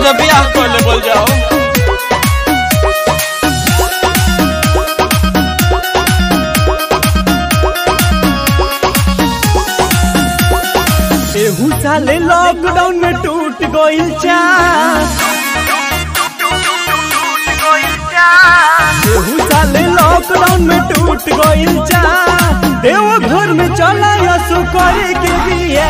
सोझा बियाह कर ले बोल जाओ एहू साले लॉकडाउन में टूट गइल चास एहू साले लॉकडाउन में टूट गइल चास देव घर में चला यसु करे के बिया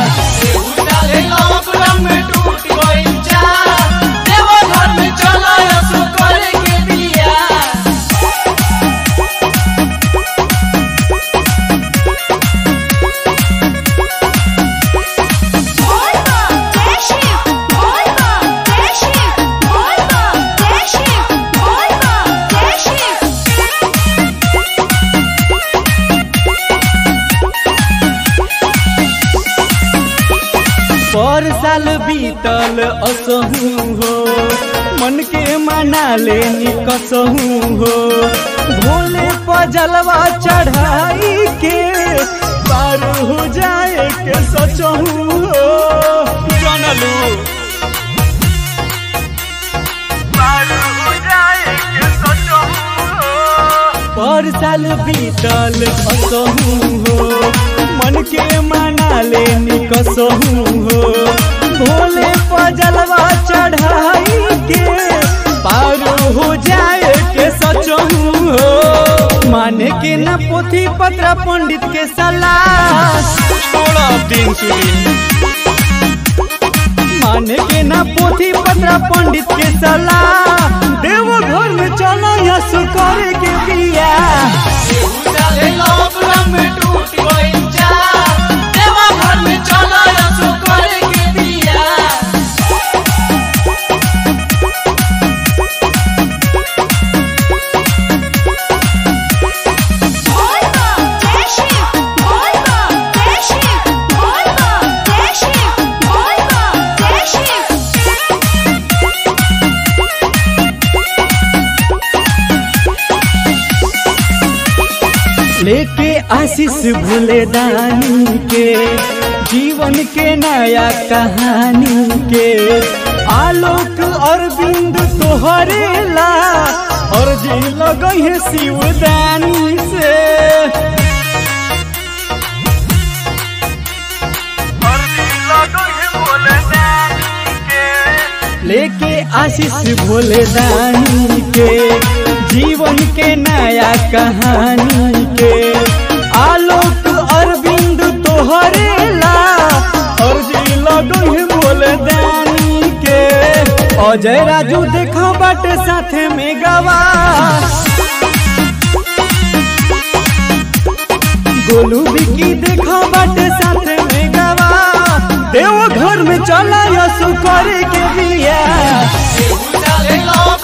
पर साल बीतल असहू हो मन के मना ले कसहू हो भोले पजलवा चढ़ाई के पार हो जाए के सचहू हो जानलू पर साल बीतल असहू हो मन के मना ले कसहू हो भोले पजलवा चढ़ाई के पार हो जाए के सचहू हो माने के न पोथी पत्र पंडित के सलाह छोड़ा दिन सुरी माने के न पोथी पत्र पंडित के सलाह देव घर में चला यसु करे के बिया लेके आशीष भूले दानी के जीवन के नया कहानी के आलोक अरविंद तोहरे ला और जी लगई है शिवदानी से लेके आशीष भोले दानी के जीवन के नया कहानी के आलोक अरविंद तोहरे ला और जी लगो है भोले दानी के अजय राजू देखो बाटे साथे में गवा गोलू बिकी देखो बाटे साथे में गवा देव घर में चला यसु करे के बिया लॉकडाउन